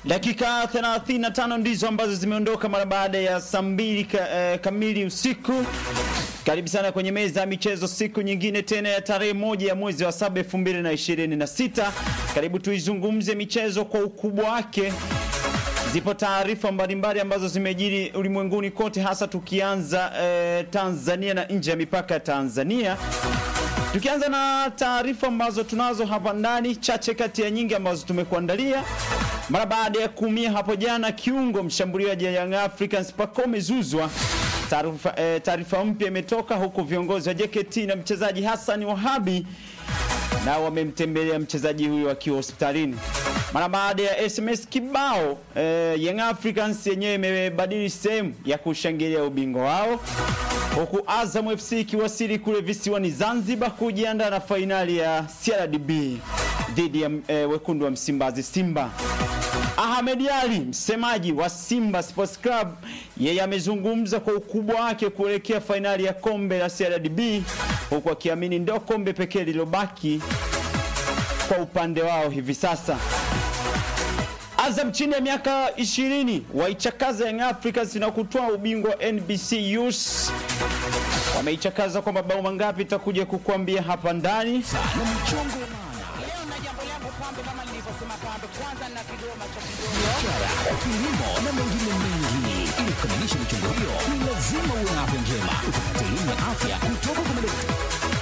Dakika 35 ndizo ambazo zimeondoka mara baada ya saa mbili ka, eh, kamili usiku. Karibu sana kwenye meza ya michezo, siku nyingine tena ya tarehe moja ya mwezi wa saba elfu mbili na ishirini na sita. Karibu tuizungumze michezo kwa ukubwa wake. Zipo taarifa mbalimbali ambazo zimejiri ulimwenguni kote, hasa tukianza eh, Tanzania na nje ya mipaka ya Tanzania. Tukianza na taarifa ambazo tunazo hapa ndani, chache kati ya nyingi ambazo tumekuandalia. Mara baada ya kuumia hapo jana kiungo mshambuliaji wa Young Africans Pacome Zuzwa, taarifa eh, taarifa mpya imetoka huku viongozi wa JKT na mchezaji Hassan Wahabi nao wamemtembelea mchezaji huyo akiwa hospitalini mara baada ya SMS kibao. Eh, Young Africans yenyewe imebadili sehemu ya kushangilia ubingwa wao huku Azam FC ikiwasili kule visiwani Zanzibar kujiandaa na fainali ya CRDB dhidi ya eh, wekundu wa Msimbazi Simba. Ahmed Ali msemaji wa Simba Sports Club, yeye amezungumza kwa ukubwa wake kuelekea fainali ya kombe la CRDB, huku akiamini ndio kombe pekee lililobaki kwa upande wao hivi sasa. Azam chini ya miaka 20 waichakaza Young Africans na kutoa ubingwa wa NBC Youth. Wameichakaza kwa mabao mangapi, itakuja kukuambia hapa ndani. na mchongo wa maana Leo na jambo langu pambe, kama nilivyosema pambe, kwanza na kidoma cha kidoma. biashara, kilimo na mengine mengi. Ili kukamilisha michongo hiyo, ni lazima uwe na afya njema. Utapata elimu ya afya kutoka kwa madaktari.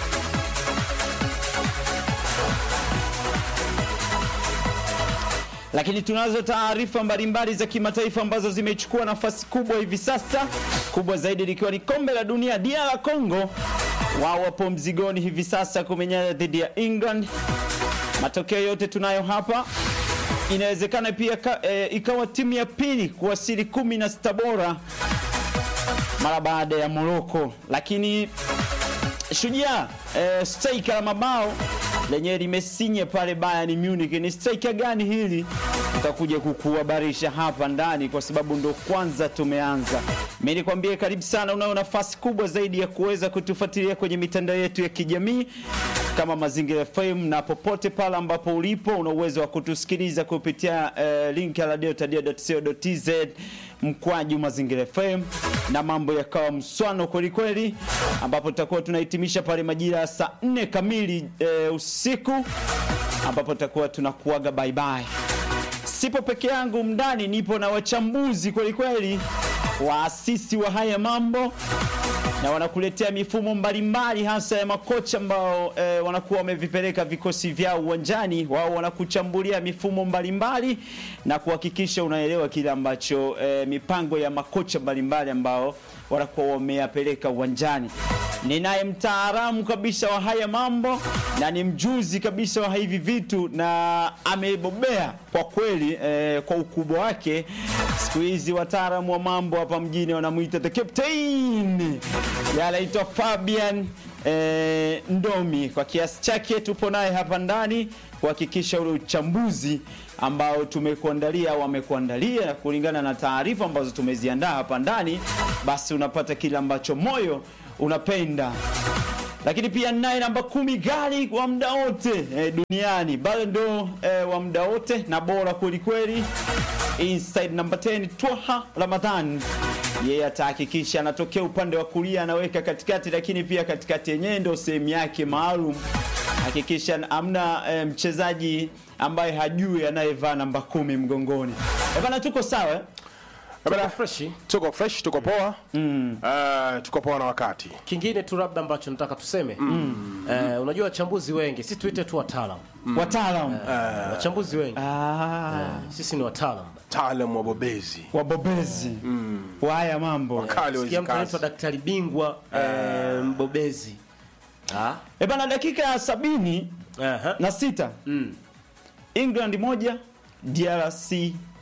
Lakini tunazo taarifa mbalimbali za kimataifa ambazo zimechukua nafasi kubwa hivi sasa, kubwa zaidi likiwa ni kombe la dunia. DR Congo wao wapo mzigoni hivi sasa kumenyana dhidi ya England. Matokeo yote tunayo hapa. Inawezekana pia ka, e, ikawa timu ya pili kuwasili kumi na sita bora mara baada ya Morocco, lakini Shujaa eh, striker la mabao lenyewe limesinye pale Bayern Munich. Ni striker gani hili? Tutakuja kukuhabarisha hapa ndani, kwa sababu ndo kwanza tumeanza. Mimi nikwambie karibu sana, unayo nafasi kubwa zaidi ya kuweza kutufuatilia kwenye mitandao yetu ya kijamii kama Mazingira FM, na popote pale ambapo ulipo una uwezo wa kutusikiliza kupitia eh, link ya radiotadia.co.tz mkwaju Mazingira FM, na mambo yakawa mswano kweli kweli, ambapo tutakuwa tunahitimisha pale majira ya saa 4 kamili eh, usiku, ambapo tutakuwa tunakuaga bye bye. Sipo peke yangu mndani, nipo na wachambuzi kweli kweli, waasisi wa haya mambo na wanakuletea mifumo mbalimbali hasa ya makocha ambao e, wanakuwa wamevipeleka vikosi vyao uwanjani. Wao wanakuchambulia mifumo mbalimbali na kuhakikisha unaelewa kile ambacho e, mipango ya makocha mbalimbali ambao wanakuwa wameyapeleka uwanjani. Ninaye mtaalamu kabisa wa haya mambo na ni mjuzi kabisa wa hivi vitu na amebobea kwa kweli e, kwa ukubwa wake. Siku hizi wataalamu wa mambo hapa mjini wanamwita the captain, yanaitwa Fabian e, Ndomi. Kwa kiasi chake tupo naye hapa ndani kuhakikisha ule uchambuzi ambao tumekuandalia au amekuandalia na kulingana na taarifa ambazo tumeziandaa hapa ndani, basi unapata kile ambacho moyo unapenda lakini pia naye namba kumi gari wa muda wote eh, duniani bado ndo eh, wa muda wote na bora kweli kweli, inside namba 10 Twaha Ramadhan, yeye atahakikisha anatokea upande wa kulia anaweka katikati, lakini pia katikati yenyewe ndo sehemu yake maalum. Hakikisha amna eh, mchezaji ambaye hajui anayevaa namba kumi mgongoni. Eh, bana tuko sawa eh? Bana, tuko fresh, tuko poa Eh, tuko poa na wakati Kingine tu labda ambacho nataka tuseme eh, unajua wachambuzi wengi, sisi tuite tu wataalam Wataalamu wachambuzi wengi ah, sisi ni wataalam. taalam wabobezi wabobezi wa haya mambo kali wa Sikia hizi mtu anaitwa kazi. daktari bingwa eh, mbobezi Ah, E bana, dakika ya sabini aha. na sita Mm. England moja DRC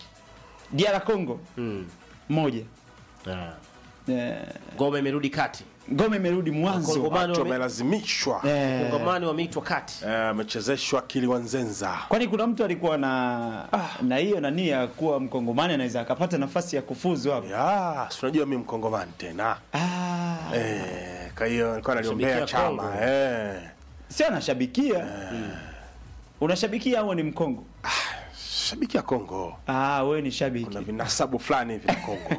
DR Congo Mm. moja. Ah. Eh, Ngome imerudi kati, Ngome imerudi mwanzo. Wakongomani Watu wame- wamelazimishwa Eh, Kongomani wameitwa kati. Eh, amechezeshwa Kiliwanzenza kwani kuna mtu alikuwa na na hiyo na nia ya kuwa mkongomani anaweza akapata nafasi ya kufuzu hapo. ya si unajua mi mkongomani tena Ah, eh, kwa hiyo nilikuwa naliombea Shabikia chama Kongo. eh. sio anashabikia. Unashabikia au ni mkongo? nashabikia Kongo. Ah, wewe ni shabiki. Na vinasabu fulani hivi na Kongo.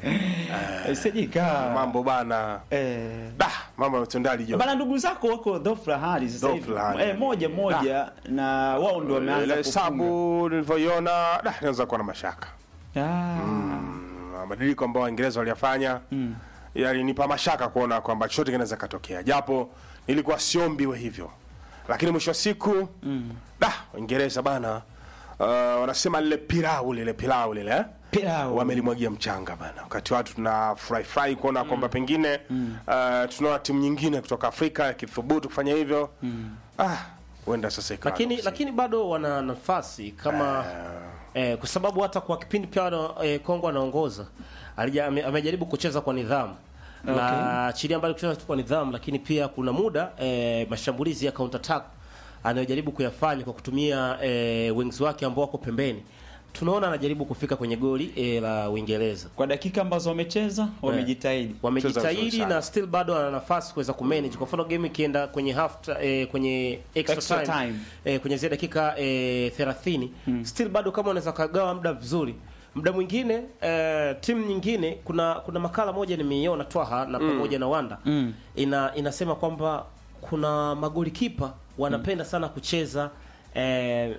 Eh, Sijika. Mambo bana. Eh. Da, mambo yametendali jo. Bana ndugu zako wako dhofla hali sasa hivi. Dhofla hali. Eh, moja moja na wao ndio wameanza Ile kufunga. hesabu nilivyoiona, da, naweza kuwa na mashaka. Ah. mabadiliko ambayo Waingereza waliyafanya mm. yalinipa mashaka kuona kwamba chochote kinaweza katokea, japo nilikuwa siombi we hivyo, lakini mwisho wa siku mm. da Waingereza bana uh, wanasema lile pilau lile pilau lile eh? Pilau. wamelimwagia mchanga bana, wakati watu tuna furahi furahi kuona kwamba pengine uh, tunaona timu nyingine kutoka Afrika ikithubutu kufanya hivyo ah, huenda sasa ikawa lakini nuksi. lakini bado wana nafasi kama eh, kwa sababu hata kwa kipindi pia wana- eh, Kongo anaongoza alija- ame- amejaribu kucheza kwa nidhamu na chini mbali kucheza kwa nidhamu, lakini pia kuna muda eh, mashambulizi ya counter attack anayojaribu kuyafanya kwa kutumia eh, wings wake ambao wako pembeni, tunaona anajaribu kufika kwenye goli eh, la Uingereza. Kwa dakika ambazo wamecheza wamejitahidi. Cheza wamejitahidi vizuri sana. na still bado ana nafasi kuweza kumanage. Kwa mfano game ikienda kwenye half ti- eh, kwenye extra, Extra time, time. Eh, kwenye zile dakika eh, 30 still bado kama unaweza kagawa muda vizuri muda mwingine eh, timu nyingine kuna kuna makala moja nimeiona Twaha na pamoja na Wanda ina inasema kwamba kuna magoli kipa wanapenda sana kucheza eh,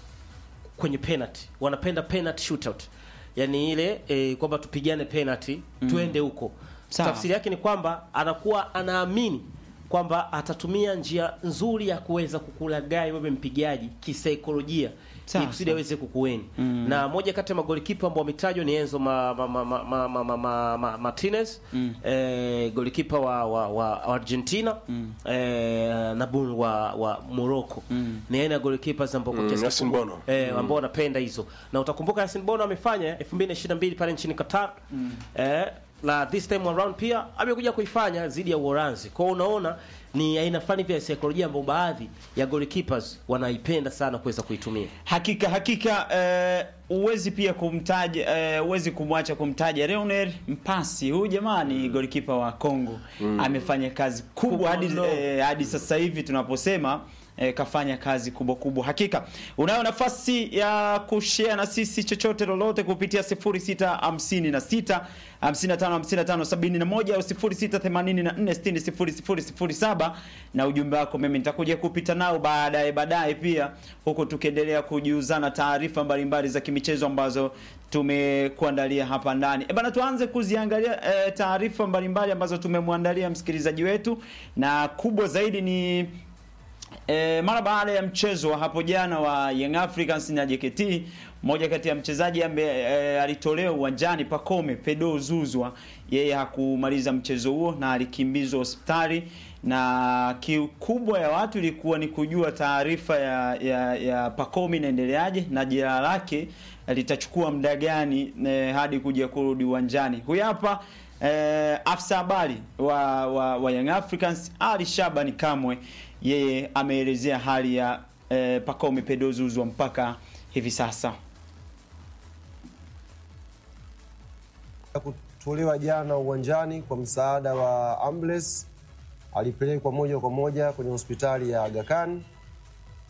kwenye penalty wanapenda penalty shootout yani ile e, kwamba tupigane penalty tuende huko Sawa. tafsiri yake ni kwamba anakuwa anaamini kwamba atatumia njia nzuri ya kuweza kukulagai wewe mpigaji kisaikolojia Sawa, ili kusudi sawa. aweze kukueni na moja kati ya magolikipa ambao wametajwa ni Enzo ma, ma, ma, ma, ma, ma, ma, ma, ma, Martinez eh, golikipa wa, wa, wa Argentina eh, na Bun wa, wa Morocco ni aina ya golikipa ambao kwa Mm, kiasi Yasin kikubwa- Bono. eh, ambao wanapenda hizo na utakumbuka Yasin Bono amefanya 2022 pale nchini Qatar eh, na this time around pia amekuja kuifanya dhidi ya Uholanzi. Kwa hiyo unaona ni aina fulani vya saikolojia ambayo baadhi ya goalkeepers wanaipenda sana kuweza kuitumia. Hakika hakika eh, uwezi pia kumtaja eh, uwezi kumwacha kumtaja Leonel Mpasi. Huyu jamaa ni golikipa wa Kongo. Amefanya kazi kubwa hadi mno. eh, hadi sasa hivi tunaposema eh, kafanya kazi kubwa kubwa. Hakika unayo nafasi ya kushare na sisi chochote lolote kupitia 0656 55 55 71 au 0684 60 0007 na ujumbe wako mimi nitakuja kupita nao baadaye baadaye pia huku tukiendelea kujiuzana taarifa mbalimbali za kimichezo ambazo tumekuandalia hapa ndani. E bana, tuanze kuziangalia e, taarifa mbalimbali ambazo tumemwandalia msikilizaji wetu, na kubwa zaidi ni E, mara baada ya mchezo wa hapo jana wa Young Africans na JKT, mmoja kati ya mchezaji ambaye e, alitolewa uwanjani Pacome Pedro Zuzwa, yeye hakumaliza mchezo huo na alikimbizwa hospitali, na kiu kubwa ya watu ilikuwa ni kujua taarifa ya, ya, ya Pacome inaendeleaje na jeraha lake litachukua muda gani e, hadi kuja kurudi uwanjani. Huyu hapa eh, afisa habari wa, wa, wa Young Africans Ali Shabani Kamwe, yeye ameelezea hali ya eh, Pacome Pedro Zuzwa mpaka hivi sasa. kutolewa jana uwanjani kwa msaada wa ambulance, alipelekwa moja kwa moja kwenye hospitali ya Aga Khan